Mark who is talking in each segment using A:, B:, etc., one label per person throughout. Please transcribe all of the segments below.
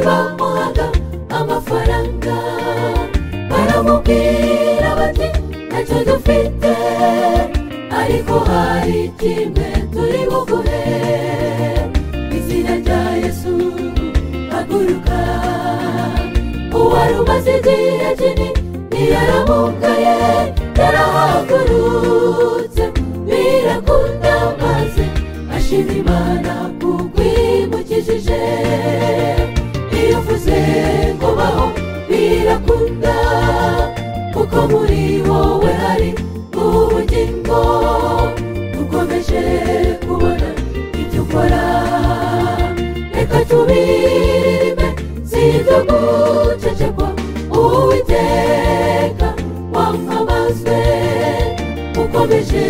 A: bamuhaga amafaranga baramubwira bati ntacyo dufite ariko hari kimwe turi buguhe izina rya yesu haguruka uwari umaze igihe kinini ntiyaramugaye yarahagurutse birakunda maze ashima imana kuko imukijije iyo uvuze ngo baho birakunda kuko muri wowe hari ubugingo ukomeje kubona ibyo ukora reka tubirime si ibyo gucecekwa uwiteka wamamazwe ukomeje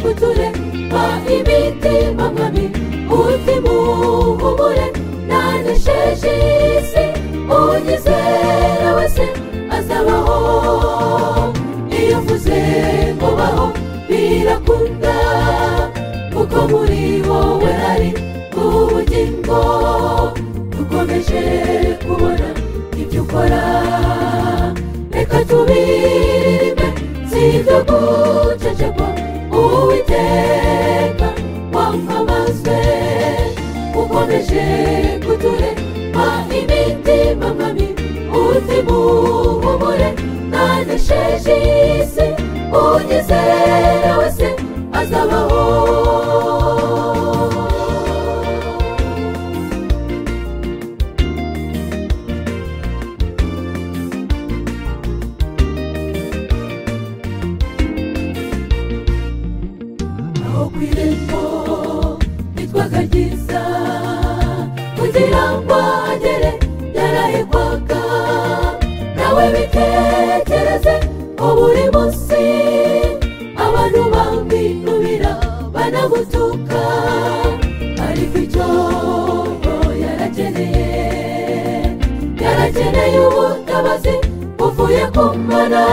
A: kuturema imitima mabi umutima uhumure nta nesheje isi unyizera wese azabaho iyo uvuze ngo baho birakunda kuko muri wowe hari ubugingo dukomeje kubona ibyo ukora reka tubirime si ibyo gucecekwa uwiteka wamamazwe ukomeje kuturema imitima mabi umutima uhumure nta nesheje isi unyizera wese azabaho aho ku irembo bitwaga ryiza kugira ngo agere yarahigwaga nawe bitekereze ubu uri munsi abantu bamwinubira banagutuka ariko icyo yarakeneye yarakeneye ubutabazi buvuye ku mana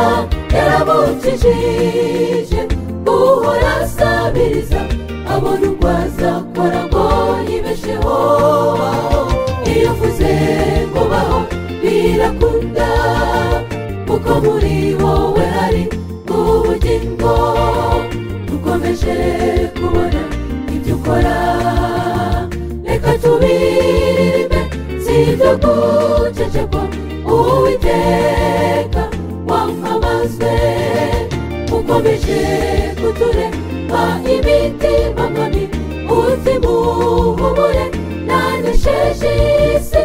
A: yaramukijije guhora asabiriza abona uko azakora ngo yibesheho iyo uvuze ngo baho birakunda kuko muri wowe hari ubugingo dukomeje kubona ibyo ukora reka tubirime si ibyo gucecekwa uwiteka wamamazwe ukomeje kuturema imitima mabi umutima uhumure nta nesheje isi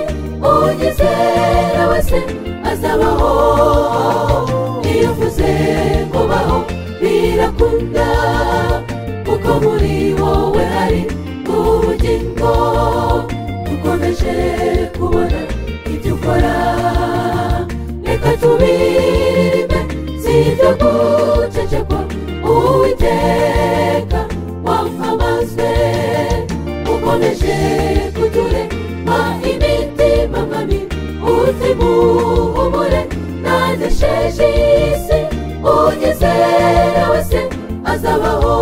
A: unyizera wese azabaho iyo uvuze ngo baho birakunda kuko muri wowe hari ubugingo dukomeje kubona ibyo ukora reka tubirime si ibyo gucecekwa uwiteka wamamazwe ukomeje kuturema imitima mabi umutima uhumure nta nesheje isi unyizera wese azabaho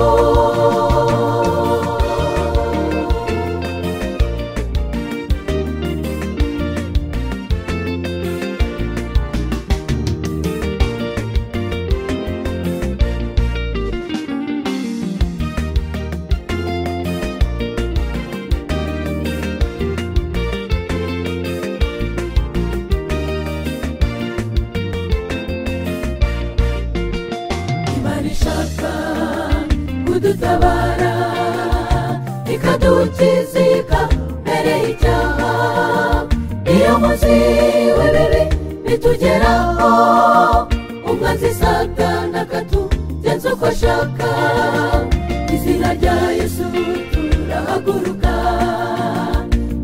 A: imana ishaka kudutabara ikadukizika mbere y'icyaha iyo muzi w'ibibi bitugeraho umwanzi satana akatugenza uko ashaka izina rya yesu turahaguruka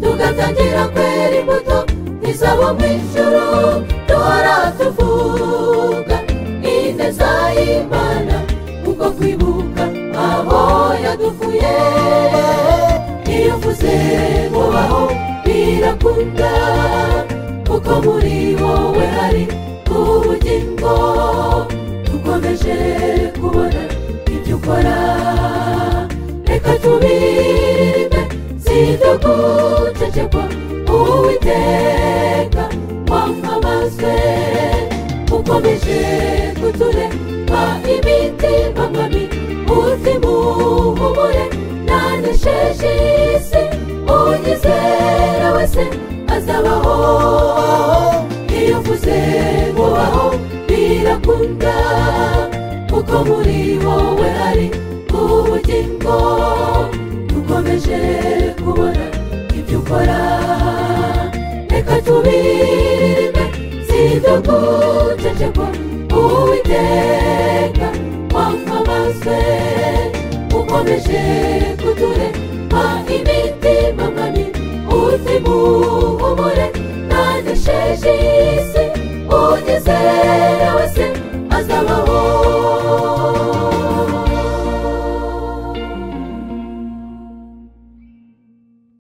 A: tugatangira kwera imbuto ntizabo mu ijuru duhora tuvuga ineza y'imana kuko kwibuka abo yadukuye iyo uvuze ngo baho birakunda kuko muri wowe hari ubugingo dukomeje kubona ibyo ukora reka tubirime si ibyo gucecekwa uwiteka banywa imiti banywa umuzimu humure nanesheje isi unyizera wese azabaho iyo uvuze mubaho birakunda kuko muri wowe hari ubugingo dukomeje kubona ibyo ukora reka tubirinde si ibyo gucecekwa uwiteka wamamazwe ukomeje kuturema imitima mabi utimuhumure ntanesheje isi unyizera wese